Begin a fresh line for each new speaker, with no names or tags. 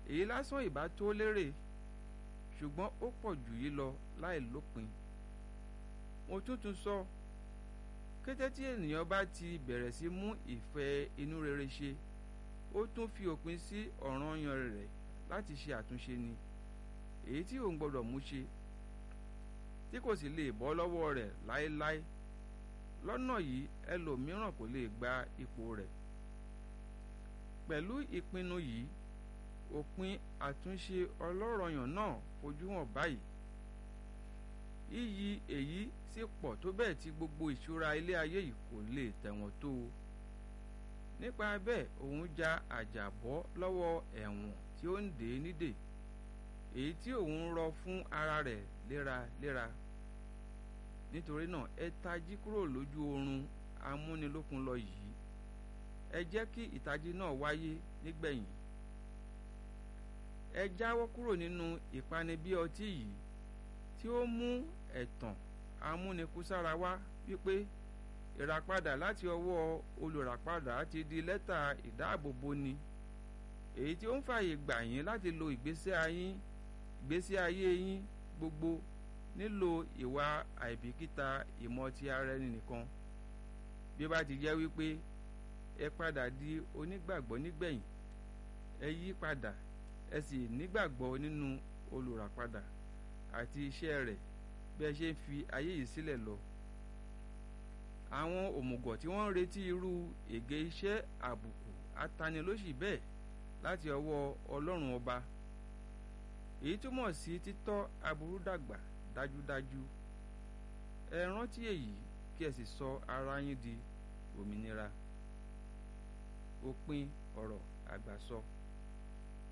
èyí lásán ìbá tó lérè ṣùgbọ́n ó pọ̀ jù yí lọ láì lópin mo tún tún sọ kété tí ènìyàn bá ti bẹ̀rẹ̀ sí mú ìfẹ́ inú rere ṣe ó tún fi òpin sí ọ̀ranyàn rẹ̀ láti ṣe àtúnṣe ni èyí tí òun gbọ́dọ̀ mú ṣe tí kò sì lè bọ́ lọ́wọ́ rẹ̀ láéláé lọ́nà yìí ẹlòmíràn kò lè gba ipò rẹ̀ pẹ̀lú ìpinnu yìí òpin àtúnṣe ọlọ́rọ̀yàn náà fojú hàn báyìí iyì èyí sì pọ̀ tó bẹ́ẹ̀ tí gbogbo ìṣúra ilé ayé yìí kò lè tẹ̀wọ̀n tó o nípa bẹ́ẹ̀ òun ja àjàbọ́ lọ́wọ́ ẹ̀wọ̀n tí ó ń dè é nídè èyí tí òun rọ fún ara rẹ̀ léraléra nítorí náà ẹ tají kúrò lójú oorun amúnilókun lọ yìí ẹ jẹ́ kí ìtají náà wáyé nígbẹ̀yìn ẹ jáwọ́ kúrò nínú ìpanibí ọtí yìí tí ó mú ẹ̀tàn amúnikúsára wá wípé ìràpadà láti ọwọ́ olùràpadà ti di lẹ́tà ìdáàbòbò ni èyí tí ó ń fààyè gbà yín láti lo ìgbésí ayé ìgbésí ayé yín gbogbo nílò ìwà àìbìkítà ìmọ̀ ti ara ẹni nìkan bí ó bá ti jẹ́ wípé ẹ padà di onígbàgbọ́ nígbẹ̀yìn ẹ yí padà ẹ sì nígbàgbọ́ nínú olùràpadà àti iṣẹ́ rẹ̀ bí ẹ ṣe ń fi ayé yìí sílẹ̀ lọ àwọn òmùgọ̀ tí wọ́n ń retí irú ègé iṣẹ́ àbùkù atanilóṣì bẹ́ẹ̀ láti ọwọ́ ọlọ́run ọba èyí túmọ̀ sí títọ́ aburú dàgbà dájúdájú ẹ rántí èyí kí ẹ sì sọ ara yín di òmìnira òpin ọ̀rọ̀ àgbàsọ. So.